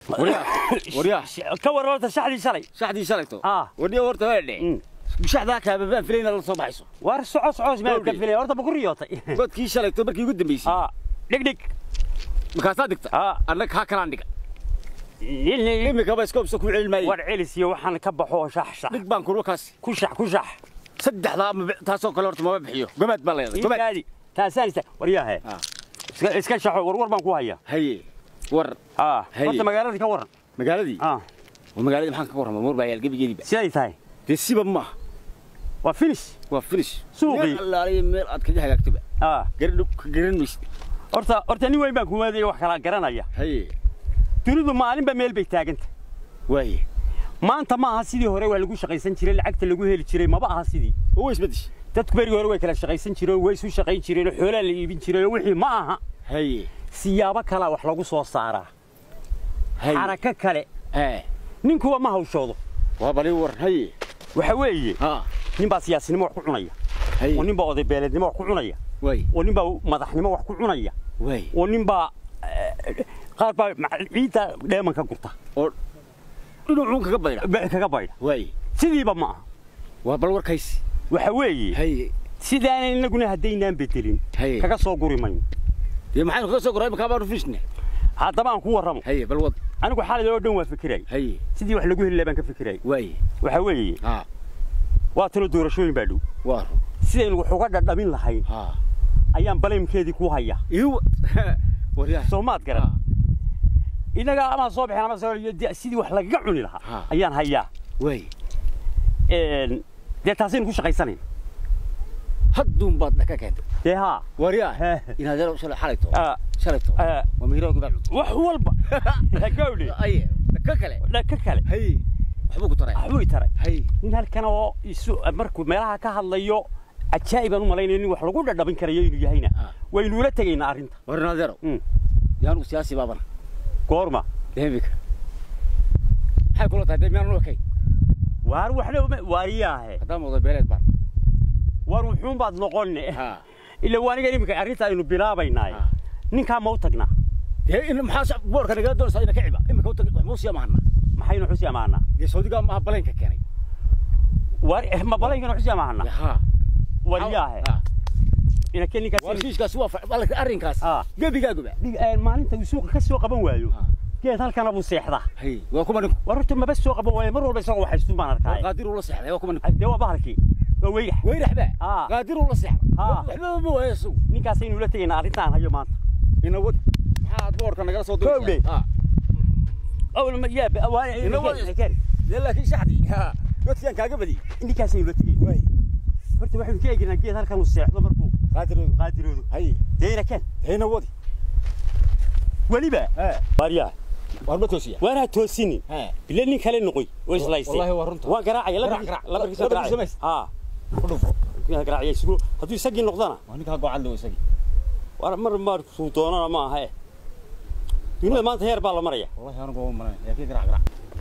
waryaa ka waran horta shaxdii shalay shaxdii shalayto Ah. warniya horta waa dhe Mm. shaxdaa kaababaan filayna la soo baxayso war soco soco meel ka Gawdhi. filay horta baku riyootay godkii shalayto markii ugu dambeysay aa dhig dhig markaasaa digta Ah. annaga kaa kalaan dhiga Nin- imikaba iskoobsa ku celin maaye war celis iyo waxaan ka baxo shax shax dhig baan kurwa kaasi ku shax ku shax saddexdaa ma bi- taasoo kale horta mama bixiyo gomaad baa leedahay gomaad gaadi taasaan ista waryahe Ah. iska iska shaxo war war baan ku haya haye war aa Haye. horta magaaladii ka waran magaaladii aa waa magaaladii maxaan ka warrama moor baa yaal gebigeediiba siday tahay dee siba maaha waa finish waa finish Suuqii. meel allaaliya meel aad kaga hagaagtoba aa garan ka garan maysid horta horta nin weyn baan ku waadaya wax kala garanaya haye dunidu maalinba meel bay taaganta waaye maanta ma aha sidii hore waa lagu shaqaysan jiray lacagta lagu heli jiray maba aha sidii oo isbedeshay dadku berigii hore way kala shaqaysan jireen way isu shaqayn jireen xoolaa la iibin jiray wixii ma aha haye siyaabo kala wax lagu soo saaraa haye xarako kale ee ninkuwa ma hawshoodo waa bali war haye waxa weeye ha nin baa siyaasinimo wax ku cunaya haye oo nin baa oday beeleednimo wax ku cunaya waaye oo nin baa madaxnimo wax ku cunaya waaye oo nin baa eh, qaar baa mac- ciidda dheeman ka gurta oo dhinacuun kaga baydha be- kaga baydha waaye sidiiba ma aha waa bal warkaysi waxa weeye haye sidaanan inaguna haddaynaan bedelin haye kaga soo guri mayno dee maxaynu kaga soo goray iminkaa baanu finishne haddaba aan ku warramo haye bal wad anigu xaalad oo dhan waa fikiray haye sidii wax lagu heli lahaa baan ka fikiray waaye waxa weeye ha waa talo doorashooyin baa dhow waa run sidaynu wax uga dhadhamin lahayn ha ayaan balaymkeedii ku haya iyo waryaa soo maad garan innaga ama soo baxeen ama soo de- sidii wax lagaga cuni lahaa Ha. ayaan hayaa waaye Een, dee taasaynu ku shaqaysanayn hadduun baad dhaka keentay dee haa waryaa He. inaad yar shalay xalayto Ah, shalayto ah, waa miiroogi baa cunto wax walba gawdhe aye ka kale ka kale haye waxbuu ku taray waxbuu i taray haye nin halkan oo isu markuu meelaha ka hadlayo ajaa'ibaan u malaynaya nin wax lagu dhadhabin karayo inuu yahayna Ah. waynuula tegaynaa arrinta war naadeero Mm. yaanu siyaasi baabana goorma deemika maxay kula tahay dee miyaan noo kay waar waxna uma waariyaahe haddaan moodo beeleed baan waar wuxuun baad noqonne ha ila waa aniga iminka arrinta aynu bilaabaynaaye Ah. ninkaa ma u tagnaa dee in maxaa boorka nagala doonaysaa ina ka ciba imika utag wax muu siya mahana maxaynu xusi amaanaa dee saudigaa maaha baleenka keenay waar eh, ma balankana xusi amaana ha wariyaahe Ha. inake ninkaas warshiishkaasi waa fa- ballanka arrinkaas Ah. gebigaaguba Dhig- eh, maalinta uu suuqa ka soo qaban waayo Ah. geed halkana buu seexdaa haye waa kuma ninku war horta maba soo qaban waayo mar walba isagoo waxaystu baan arkaaye qaadir uu la seexday waa kuma ninku dee waa bahalkii waa weygax weyrax baa Ah. qaadir uu la seexday Ah. waxba ma waayo isagu ninkaasaynu la tegaynaa arrintaan hayo maanta ina wadi maxaad boorka nagala soo Kowdhe. doonaysaa أول ما جاب إنه وين؟ dee laakiin shaxdii ha godkiyaan kaaga badiyey ninkaasaynu la tegay waay horta waxaynu ka eegnaa geed halkan uu seexdo markuu qaadiroodu qaadiroodu haye deena keen hayna wadi weliba he waaryaa waar ma toosiya waanaa toosinin he bile nin kale noqoy oo islaysay Wallahi waa runta. waan garaacaya Garaac, garaac. labarkiisa Labarkiisa garaacaya mays. haa ku dhufo garaacaya isugu hadduu isagii noqdana waa ninkaa gocad low isagii war mar markuu doonana ma aha eh dunida maanta heer baa la maraya wallahi anigu waa malan yaa kii garaac garaac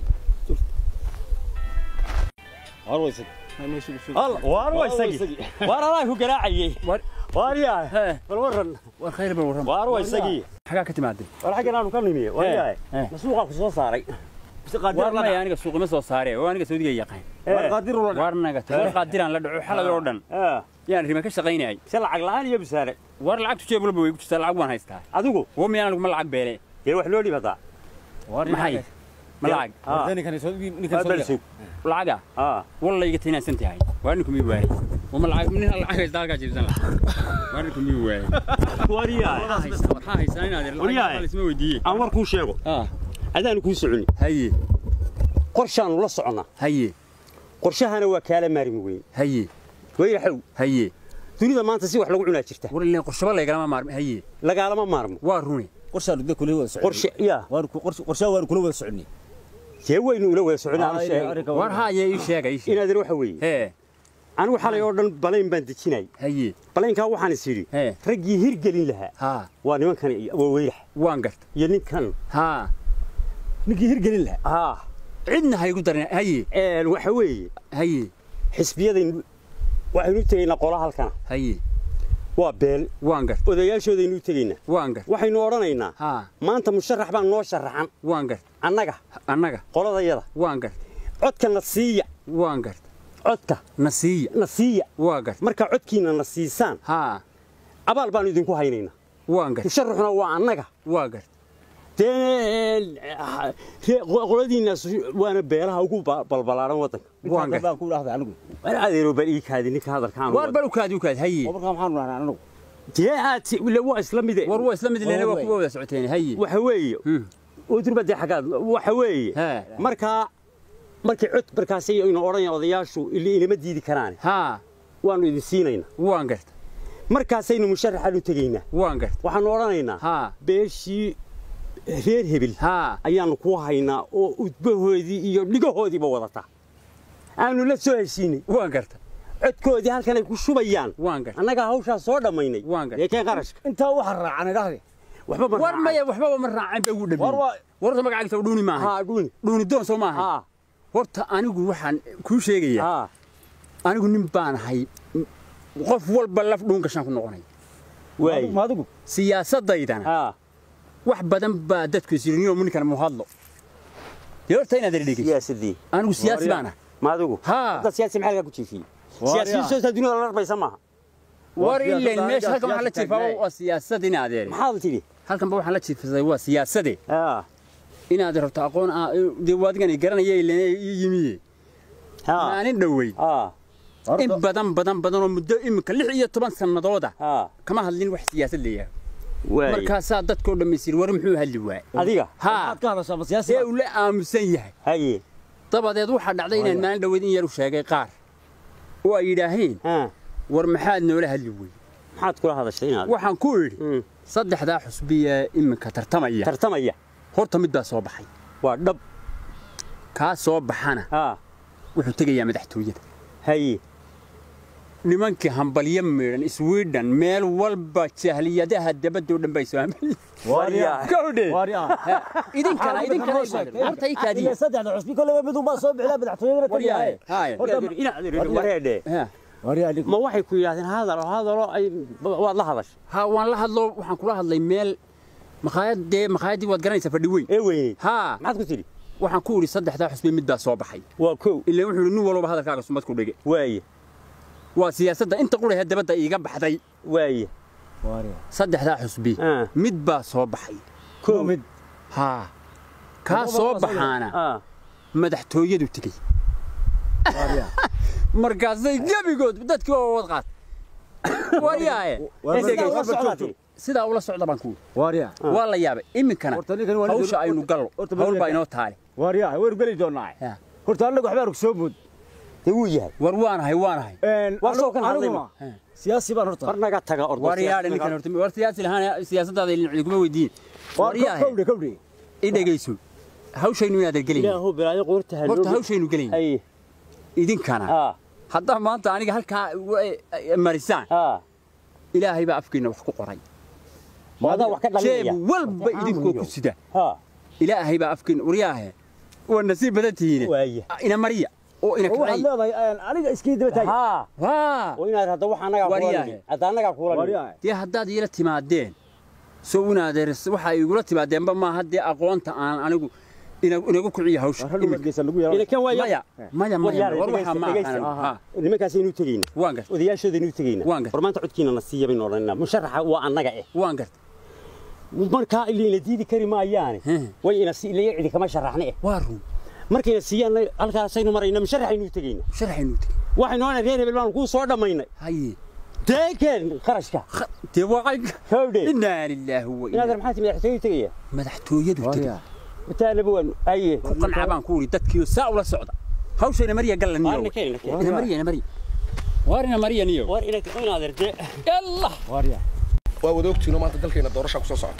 waar waa isagii Allah waar waa isagii waar alaa ku garaacayay Waar- waaryaa Hee. bal waran war khayr bal waran waar waa isagii xagaa ka timaaday war xaggan aanu ka nimiye waaryaa Hee. masuuqa ku soo saaray bisi war qaadir maya aniga suuqima soo saare oo aniga saudiga yaqaan Waar qaadir uu la war naga war qaadiraan la dhaco xalad oo dhan ah yaan rima ka shaqaynayay si lacag la'aan iyo bisaare war lacagtu jeeb walba way ku jirtaa lacag waan haystaa adigu wo miyaan anigu ma lacag beele dee wax loo dhibataa maxay ma lacag Ah. ninkan soo ninkan bal soo sug lacaga ah walla iga tinaasan tahay waa ninku mi waayay wama lacag nin lacag haysta halkaa jiibsan lahaa waa ninku mi waayay waaryaa waxaa haystaa inaad Waryahay. lacag isma weydiiye aan war kuu sheego ah adaanu kuu soconi haye qorshaanu la soconnaa haye qorshahana waa kaala maarmi weyn haye weyraxow haye dunida maanta si wax lagu cunaa jirta war ilaa qorshaba lagalama maarmi haye lagaalama maarmo waa runi qorshaan dee kula wada socon qorshe yaa waan ku qorshe qorshaan waan kula wada soconnay dee waynu ula wada soconaa Ah, sheeg arrinka war haye ii sheega ii sheeg inaadan waxa weeye hee anigu xalay oo dhan balayn baan dejinay haye balaynkaa waxaan is idhi Hee. raggii hirgelin lahaa haa waa nimankan iyo- waa weyrax waan garta iyo ninkan haa ninkii hirgelin lahaa ah cidna haygu darin haye een waxa weeye haye xisbiyadaynu waxaynu u tegaynaa qola halkana haye waa beel waan gart odayaashoodaynu tegaynaa waan gart waxaynu odhanaynaa haa maanta musharax baa noo sharaxan waan gart annaga annaga qoladayada waan gart codka na siiya waan gart codka nasiiya na siiya waa gart markaa codkiina na siisaan haa abaal baanu idinku haynaynaa waan gart musharaxuna waa annaga waa gart dee ree- qoladiinnaas waana beelaha ugu ba- balbalaaran waddanka waan gart baan ku dhahday anigu war adeero bal ii kaadi ninka hadalkaan waar bal u kaadi u kaadi haye oo markaa maxaanu dhahnaa anigu dee aad si- ila waa isla mide war waa isla mid leena waa Waa kuwa wada socoteen haye waxa weeye Hmm. udurba dee xaggaad waxa weeye Haa. markaa markii cod markaasay ina odhanayaan odayaashu ili inama diidi karaane haa waannu idin siinaynaa waan gart markaasaynu musharaxaan u tegaynaa waan gart waxaannu odhanaynaa haa beeshii reer hebel haa ayaannu ku haynaa oo udbahoodii iyo dhigahoodiiba wadataa aanu la soo heshiinay waan garta codkoodii halkanay ku shubayaan waan garta annagaa hawshaa soo dhammaynay Waan gartay. ee keen qarashka intaa waxa raacan idhahde waxba ma war raacay. maya waxbaba ma raacin bay ugu war dhameeyey waa warta magacaagta dhuuni maaha haa dhuuni dhuuni doon soo maaha haa horta anigu waxaan kuu sheegayaa haa anigu nin baan ahay qof walba laf dhuun gashaan ku noqonay waay ma adigu siyaasaddaydana haa wax badan baa dadku isiriniyo ninkan mu hadlo dee horta inaad dhegeyso siyaasadii anigu siyaasi baan ah ma adigu Haa. hadda siyaasi maxaa lagaa ku jiifiyey Waar siyaasiyiin yaa. soo dunida la dharbaysa maaha war siyaasad ileen aan meesha aniga halkan waxaan la siyaasi jiifaa taagnaay. waa siyaasad in adeer maxaad tidhi halkanba waxaan la jiifsaday waa siyaasade haa inaad rabto aqoon ah dee waadigan i garanaya ileen ii yimiye haa maanin dhowey haa in badan badan badan oo muddo imika lix iyo toban sannadooda haa kama hadlin wax siyaasad leeyahay waay markaasaa dadkoo dhammaystir war muxuu hadli waay adiga haa maxaad ka hadashaa ma siyaasi see uu la aamusan yahay haye dabadeed waxaa dhacday inaan maalin dhoweed in yar u sheegay qaar oo ay yidhaaheen haa war maxaad noola hadli wey maxaad kula hadashay inaad waxaan ku idhi Mm. saddexdaa xusbiye iminka tartamaya tartamaya horta mid baa soo baxay waa dhab kaa soo baxana haa wuxuu tegayaa madaxtooyada haye nimankii hambalyo miidhan sweden meel walba jahliyadaha dabadoo dhan bay soo hambaliyeen Waaryaa. gawdhe waaryaa idinkana idinkana horta ii kaadiya ilaa saddexda cusbi kolleyba midun baa soo bixilaa madaxtooyadana waryaahe tagayahay haaya Horta- inaad wareedhe Ha. waaryaa anigu ma waxay ku yidhaahdeen hadalo hadalo ay waad la hadashay ha waan la hadlo waxaan kula hadlay meel makhaayad dee makhaayadii waad garanaysaa fadhi weyn ee weyneyd haa maxaad ku tidhi waxaan ku idhi saddexdaa xusbi mid baa soo baxay waa kow ilaa wuxuu idhi nin walba hadalkaaga sumad ku dhige waaye waa siyaasadda inta qurahee dabadda iiga baxday waaye waaryaa saddexdaa xusbi Ah. mid baa soo baxay kow mid haa kaa Laba soo baa soo baxaana haa madaxtooyadu tegey waaryaa markaasay gebigood dadkii waa wad qaat waryaaye Waa Ee, sidaa markaa ula walba socdaa joogto. tidhi. sidaa ula socda baan ku waaryaa waa la yaabay iminkana Horta ninkan waa nin- hawsha aynu gallo horta hawl baa ninkan- inoo taale waaryaa waynu geli doonaa Ya. horta annagu waxbaan soo mood dee wuu yahay war waanahay waanahay Waa soo kan hadlay aniguna ma? siyaasi baan horta war naga taga ordo waryaadhe ninkan horta war siyaasi lahaan siyaasadaada ilin kuma weydiin Waa waryaahe kowdhe kowdhe i dhegayso hawshaynu inaad ergelayn ilaahu bilaayo qoorta ha horta looga- hawshaynu gelayn haye idinkana haa haddaa maanta aniga halkaa wa- marisaan haa ilaahay baa afkiina wax ku qoray maadaa wax ka dhalinaya jeeb walba idinkoo ku sida haa ilaahay baa afkiina waryaahe waa nasiib badan tihiine waaye ina mariya oo ina oo waxaad kacay leedahay aniga iskii daba taagi haa waa oo inaad hadda wax annagaa kula Waaryahay. nimi hadda annagaa kula nimi waaryaa dee haddaad iila timaadeen soo inaadeer waxa igula timaadeenba maaha dee aqoonta aan anigu ina- inagu kiciyo hawsha war hadhow imika. madgeysa lagu yeelan ilakan waa maya maya maya war waxaa ma aqaan ha nimankaasaynu tegeyna waan gart odayaashoodaynu tegeyna Waan gartay. war maanta codkiina na siiya baynu odhanayna musharaxa waa annaga eh waan gart markaa ilayna diidi kari maayaane He. way ina si ilaya cidi kama sharaxna eh waa run markayna siiyaan halkaasaynu marayna musharaxaynu tegeyna sharaxaynu tegi waxaynu odhanay reer hebel baanu kuu soo dhammaynay haye deekeen qarashka dee waaqay hawdhe inaa lilaahi wa inaad inaa maxaa timi madaxtooyu tegaya madaxtooyadu tegi waaryaa mataanaba waan aye ku qanca baan ku uri dadkiiyo saa ula socda hawshayna mariya gallaniyo Waarna keen, ina keen. ina mariya ina mariya waarina mariya niyo war ina inaad erde yalla waaryaa waa wada ogtiino maanta dalkeena doorashaa kusoo socota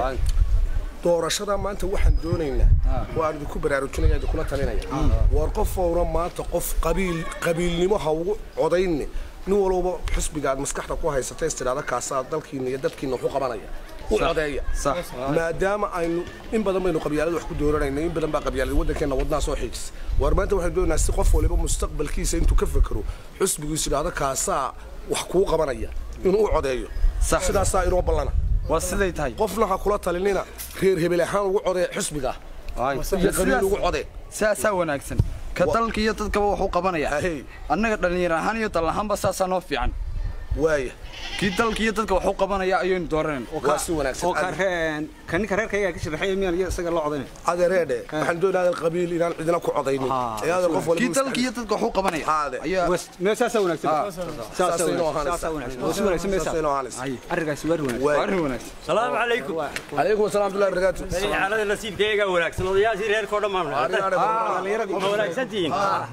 doorashada maanta waxaan doonaynaa waan idinku baraarujinaya idinkula talinaya war qof owna maanta qof qabiil qabiilnimo ha ugu codayne nin walba xusbiga aad maskaxda ku haysata istidhaada kaasaa dalkiina iyo dadkiina waxu qabanaya u codeeya maadaama aynu in badan baynu qabyaalada wax ku dooranayna in badan baa qabyaalada waddankeena wadnaha soo xiijisa war maanta waxaan doonaynaa si qof waliba mustaqbalkiisa intuu ka fekero xusbigu istidhaada kaasaa wax kuu qabanaya inuu u codeeyo Sax. sidaasaa inoo ballana waa siday tahay qofna ha kula talinina reer hebel ahaan ugu codee xisbiga Ay. iyo qabiil ugu codee saasaa wanaagsan ka Wa- dalka iyo dadkaba wuxuu qabanaya Ahey. annaga dhallinyar ahaan iyo dal ahaanba saasaa noo fiican waaya kii dalka iyo dadka wuxuu qabanaya ayaynu dooranayna waa si wanaagsan oo ka reen ka ninka reerkayga ka sharaxay miyaan iyo isaga loo codaynay adeereedhe waxaan doonayaa qabiil inaan cidina ku codaynin ee adeer qof kii walba dalka iyo dadka wuxuu qabanaya Haade. ayaa meel saasaa wanaagsan saasay inoo ahaanaysaa. saasaa wanaagsan oo si wanaagsan meesha saasay inoo ahaanaysaa. arrinkaasi waar wanaagsan waa waaya arrin wanaagsan salaamu calaykum calaykum asalaam abdullahi barakaatu xaalada nasiibkayga wanaagsan odayaashii reerkoo dhammaan ma wanaagsantihiin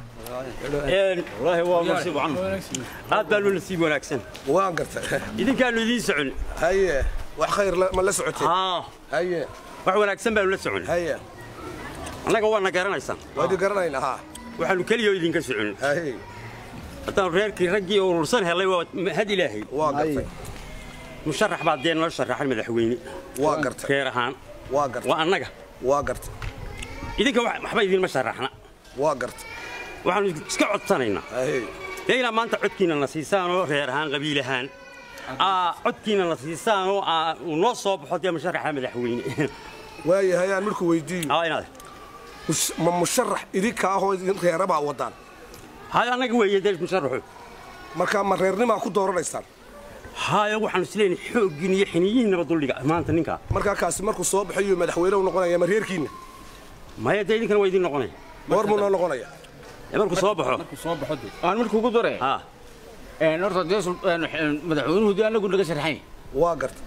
wallaahi waa nasiib wacan aad baanu nasiib wanaagsan waan gartay idinkaanu idiin socon haye wax khayr la- ma la socotay haa haye wax wanaagsan baanu la socon haye annaga waana garanaysaan waa idin garanaynaa haa waxaanu keliya idinka socon haye haddaanu reerkii raggii urursan helay waa had ilaahay waa gartay musharax baa dee noo sharaxan madaxweyne waa gartay reer ahaan waa gartay waa annaga waa gartay idinka wax- waxba idinma sharaxna waa gartay waxaanu iska codsanaynaa haye dee inaa maanta codkiina na siisaan oo reer ahaan qabiil ahaan aa codkiina na siisaan oo aa uu noo soo baxo dee musharaxa madaxweyne waaye hayaan markuu weydiiyo aa inaad mus- ma musharax idinka ahoo idin reera baa wadaan haya annaga weeye dee musharaxu marka ma reernimaa ku dooranaysaan haya waxaanu isleeyahay xooggiin iyo xiniyihiinaba duldhiga maanta ninkaa markaa kaasi markuu soo baxayo madaxweyne u noqonaya ma reerkiinna maya dee idinkana waa idiin noqonaya goor muu noo noqonaya ee markuu soo baxo soo baxo dee aan markuu ku dore haa een horta dee sul- een, een, madaxweynuhu dee anagu naga sharaxay waa gartay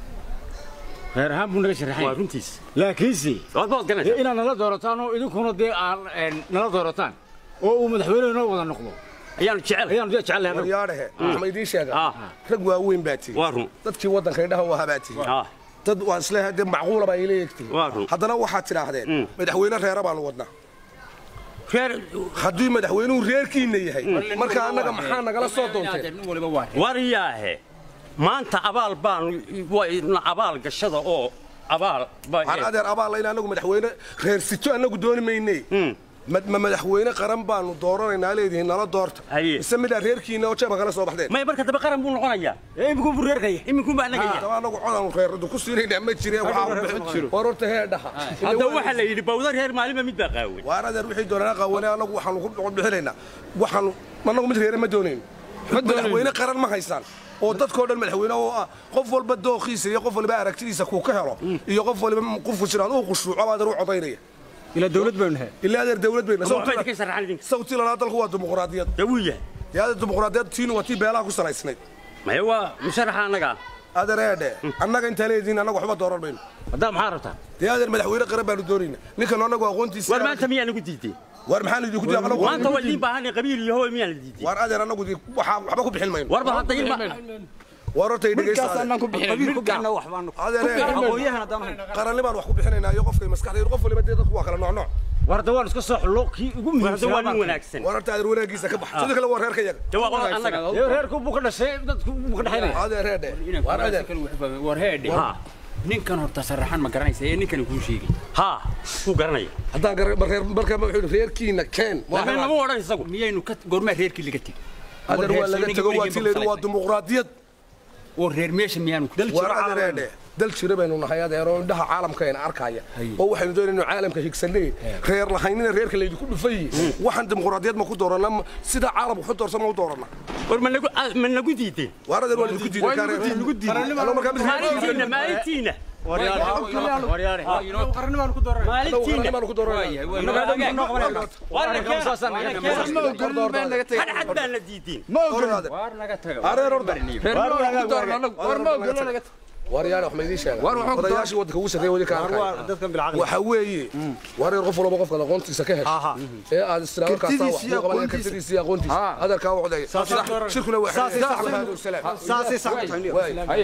reer ahaan buu naga waa sharaxay runtiis laakiinse waad baad dee garanaysaa inaad nala doorataan oo idinkuna dee aan een, nala doorataan oo uu madaxweyne noo wada noqdo ayaanu jecel ayaanu dee jecel lahay waryaadhehe waxma idiin sheega Ah. rag waaweyn baa tihi waa run dadkii waddanka indhaha u ahaa baa tihi haa dad waan isleeyahay dee macquula baa ila eegtihi Waa run. haddana waxaad tidhaahdeen madaxweyne reera baanu wadnaa reer haddii madaxweynuhu reerkiinna yahay marka annaga maxaa nagala soo doonteen nin waliba waa waryaahe maanta abaal baanu wayna abaal gashada oo abaal waxaan adeer abaal layna annagu madaxweyne reer sito annagu dooni maynee ma ma madaxweyne qaran baanu dooranaynaa leedihiin nala doorta Haye. mise midaa reerkiinna oo jeebka kala soo baxdeen maya marka dambe qaran buu noqonayaa iminku buu reerkaya iminkun baa annaga daba annagu codaanu reeradu ku siinaynaa ma jireen waxaa war horta hee dhaha hadda waxaa la yidhi bawda reer maalinba mid baa qaawan waan adeer wixii doonana qawane annagu waxaanu ku dhocod bixinaynaa waxaanu annagu mid reere ma doonayn madaxweyne qaran ma haysaan oo dadkoo dhan madaxweyne oo ah qof walba dooqiisa iyo qof waliba aragtidiisa kuu ka helo iyo qof waliba qofku jiraan uu khushuuco baa adeer u codaynaya ilaa dawlad baynu nahay ilaa adeer dawlad bayna waxba idinka sharaxan idinka sawti lanaa dalku waa dimuqraadiyad dee wuu yahay dee adeer dimuqraadiyad tiinu waa tii beelaha ku salaysnayd maya waa musharaxa annaga adeer eedhe annaga intaa leediin annaga waxba dooran mayno haddaa maxaa rabtaa dee adeer madaxweyne qaran baanu doonayna ninkan annagu aqoontiisa war maanta miyaa nagu diideen war maxaan idinku diiday anagu maanta waa idiin baahan qabiil iyo hooy miyaa la diideen war adeer annagu dii waxaa waxba ku bixin mayno warba hadda ilma war horta dhegeysta midkaas annaan ku bixinayn midkaana waxbaanu adeer eedhe aqoonyahan haddaan ahayn qaranni baan wax ku bixinaynaa iyo qofkay maskaxdaydu qof waliba dee dadku waa kala nooc nooc warda waan iska soo xullo kii ugu war hadda waa nin muhiimsan wanaagsan war horta adeer wanaagiisa ka bax sidoo kale waa reerka yaga dee waa qodob annaga reerku buu ka dhashay dadku buu ka dhaxaynaya adeer eedhe war adeer war heedhe haa ninkan horta saraxan ma garanaysa ee ninkan kuu sheegay haa wuu garanaya haddaan gar reer marka wuxuu yidhi reerkiina keen laakiin lama odhan isagu miyaynu ka goormaa reerkii laga tegey adeer waa laga tego waa tii layidhi waa dimuqraadiyad oo reer meesha miyaanu war adeer eedhe dal jira baynu nahay adeer oo indhaha caalamkeena arkaya oo waxaynu doonaynu caalamka higsanay reer lahaynina reerka laydinku dhufay waxaan dimuqraadiyad ma ku doorana sida caalamku ku doorsan ma u doorana war ma nagu ma nagu diideen war adeer waa idinku diiday kaa reer nagu diiday markaa mid maalintiina maalintiina waryaare qarnimaan ku dooran maalintiina baanu ku dooranaa hadhad baan la diideen waar naga taga areer orda war ma ogolo naga war yaana wax ma idiin sheega War waxaan ku odayaashii waddanka ugu sarreeya wadi ka arkaya dadkan bilcaqli waxa weeye war reer qof walba qofka aqoontiisa ka hesha ee aad isla markaas wax Kartidiisa iyo ku qabanaya aqoontiisa. kartidiisa iyo aqoontiisa adeerkaa u codaya shirkuna waa Saasay sax xiriir tahay. salaam saasay sax tahay waay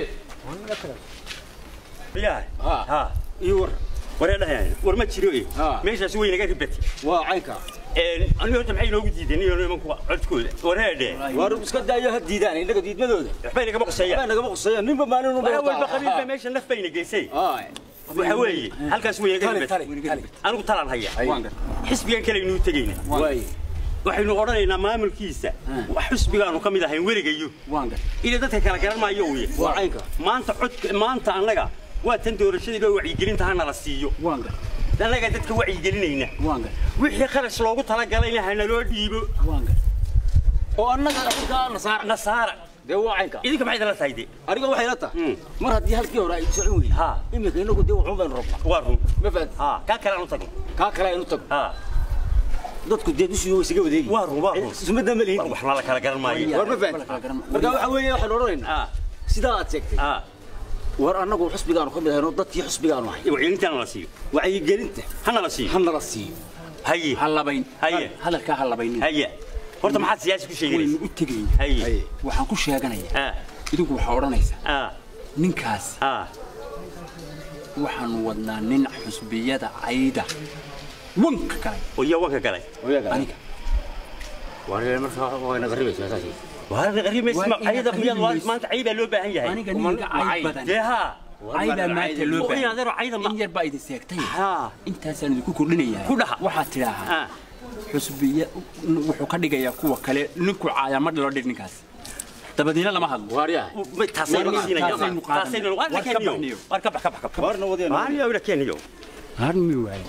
yahay ha iyo war waree dhahay war ma jiro eh meeshaas way naga ribati waa caynka een aniga horta maxay noogu diideen iyo nimanku codkooda wareedhe war iska daayo ha diidaan inaga diidmadooda waxbay nagama qusayaan baa nagama qusaya ninba maalin waxa walba qabiil baa meesha naf bayna geysay waxa weeye halkaas way naga ribati anigu talaan haya xisbigan kale inuu tegayna waay waxaynu odhanaynaa maamulkiisa wax xusbigaanu ka mid ahayn weligayo waan gar inay dadka kala garan maayo uu yahay waa caynka maanta codka maanta annaga waa tan doorashadii loo wacyigelinta hana la siiyo waan gar annaga dadka wacyigelinayna waan gar wixii kharash loogu talagalayna hana loo dhiibo waan gar oo annaga afrika nasaar nasaara dee waa caynka idinka maxay idinla tahay de aniga waxay la tahay Mm. mar haddii halkii hore ay socon weyne Ha. iminka inagu dee waxun baynu rabnaa waa run ma fahanti ha kaa kale aan u tagno kaa kale aynu tago ha dadku dee dushii isaga wadeegi waa run waa run sumadda ma lihin waxna la kala garan maayo war ma fahanti marka waxa weeye waxaan odhanaynaa ha sidaa aad sheegtay ha war annagu xusbigaanu ka mid ahayno dadkii xusbigaanu ahay wacyigelinta hana la siiyo wacyigelinta hana la siiyo hana la siiyo haye ha labayn Haye. hadalkaa ha labaynin haye horta maxaad siyaasi ku waynu sheeganaysa u tegayna haye waxaan ku sheeganayaa ha idinku waxaa odhanaysaa ha ninkaas ha waxaanu wadnaa nin xusbiyada cayda wanka galay oo iyo wanka galay aniga waa markaa wayna qaribaysaa saas waa qariimaysa Waa ma ayada inaad miyaad qariimayso. maanta cayda loo baahan yahay aniga ninka cay badan dee ha caydaa maanta loo oo baahan inaadero cayda ma in yar baa idin seegtay ha intaasaan idinku kordhinayaa Ku dhaha. waxaad tidhaahaa ha xusbiya wuxuu ka dhigayaa kuwa kale ninku caaya ma dhalo dhig ninkaas dabadiina lama hadlo waaryaha taasaynu War- siinaya taasaynu qaadanaya. taasaynu war War ka keniyo baxniyo. war ka bax ka bax ka bax warna wadeen waarna wada keniyo harmi waaye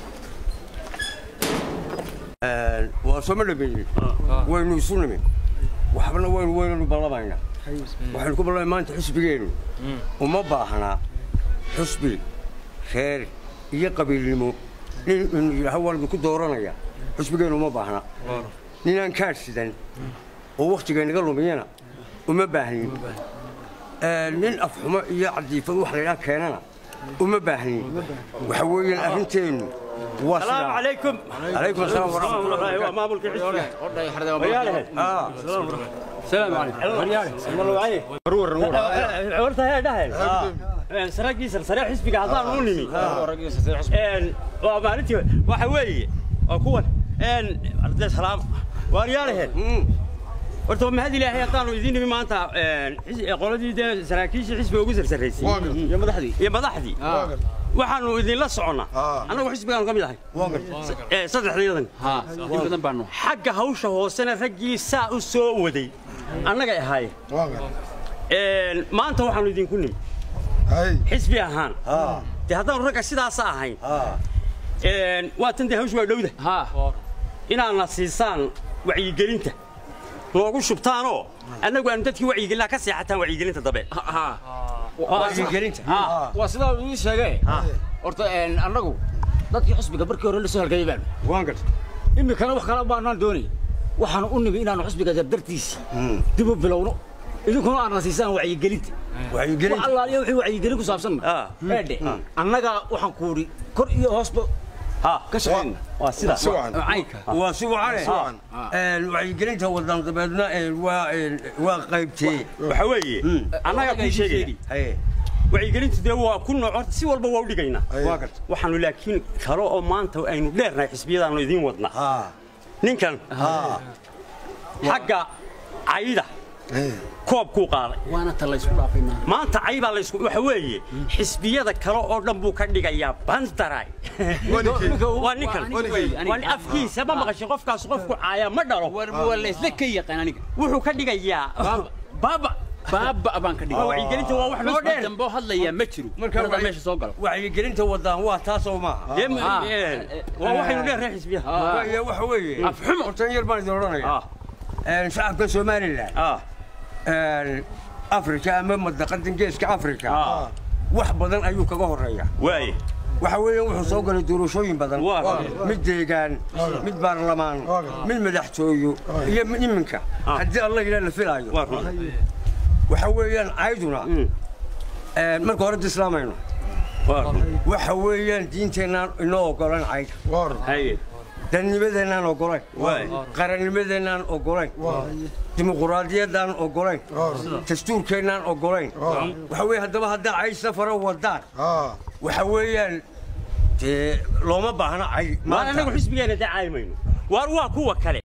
waa soo ma dhameeyey waynu isu nimi waxbana waynu weynanu ballamaynaa waxaynu ku ballamay maanta xusbigeennu uma baahnaa xusbi reer iyo qabiilnimo nin inu yidhaaho waa idinku dooranaya xusbigeennu uma baahna ninaan kaadh sidan oo wakhtigaynaga lumiyana uma baahnin nin afxumo iyo cadiifad wax laydhaa keenana uma baahnin waxa weeyaan arrinteennu waa السلام sidaa عليكم عليكم السلام ورحمة الله الله ما ملك حسبي آه. السلام عليكم عورتها هي دهل سراجي سرسرة حسبي قاعدان ونمي ان ومالتي waxa weeye waa kuwan een arday salaam waaryaalahe horta ma hadi ilaahay haddaanu idin nimi maanta een qoladii dee saraakiishii xisbiga ugu sarsareysay iyo madaxdii iyo madaxdii waxaanu idinla soconnaa annagu xisbigaanu ka mid ahay ee saddexdayadan ها in badan baanu xagga hawsha hoosena raggii saa u soo waday annagay ahaayeen Een, maanta waxaanu idinku nimi xisbi ahaan dee haddaanu ragga sidaasa ahayn Een, waa tan dee hawshu waa dhowda ها inaadna siisaan wacyigelinta noogu shubtaanoo annagu aanu dadkii wacyigelinaa ka seexataan wacyigelinta dambe ها wacyigelinta ها waa sidaa uu ii sheegay horta een, annagu dadkii xusbiga markii hore la soo halgayay baanu waan garta iminkana wax kale baanaan doonay waxaanu u nimi inaanu xusbiga dardartiisii dib u bilowno idinkuna aadna siisaan wacyigelinta wax wacyigelinta allaaliya wixii wacyigelin ku saabsan Ah. eedhe annaga waxaan ku idhi kor iyo hoosba ha ka shaqayna waa sidaas عينك waa si wacane wacyigelinta wadan dabeedna een, waa een, waa qaybtee waxa weeye annaga kuu sheegaya haye wacyigelintu dee waa ku nooc horta si walba waa u dhigaynaa waa garta waxaanu laakiin kale oo maanta aynu dheernahay xisbiyadaanu idiin wadnaa haa ninkan haa xagga cayda koobkuu qaaday وانا تلا يسكو دافينا maanta cay baa laysku waxa weeye xisbiyada kale oo dhan buu ka dhigayaa bandaray waa ninkan waa nin afkiisa ma maqashin qofkaas qofku caaya ma dhalo ولا لك يقين انا wuxuu ka dhigayaa baaba باب ابان كدغ waa wacyigelinta waa wax noo dheer dambo hadlaya ma jiro Marka marka wacyi- meesha soo gal wacyigelinta wadaan waa taasoo maaha Dee ma- ee, waa waxaynu dheernahay xisbiyaha Waayo, waxa weeye Afxumo. hortan yar baan idin odhanaya Ah, Een, shacabka somalilan ah, een, afrika ama madaqadan geeska afrika ah. wax badan ayuu kaga horeeya waaye waxa weeye wuxuu soo galay doorashooyin badan Waa. mid deegaan mid baarlamaan mid madaxtooyo iyo mid iminka haddii alla ilaa la filaayo waa run waxa weeyaan cayduna een, marka hore da islaamayno waa run waxa weeyaan diinteennaan inoo ogolan cayd haye dadnimadeennaan ogolayn Waay. qarannimadeennaan ogolayn dimuquraadiyaddaan ogolayn dastuurkeennaan ogolayn waxa weeye haddaba haddaa cayd safara wadaan waxa weeyaan dee looma baahna cayd maan anagu xisbigeena dacaayi mayno waar waa kuwa kale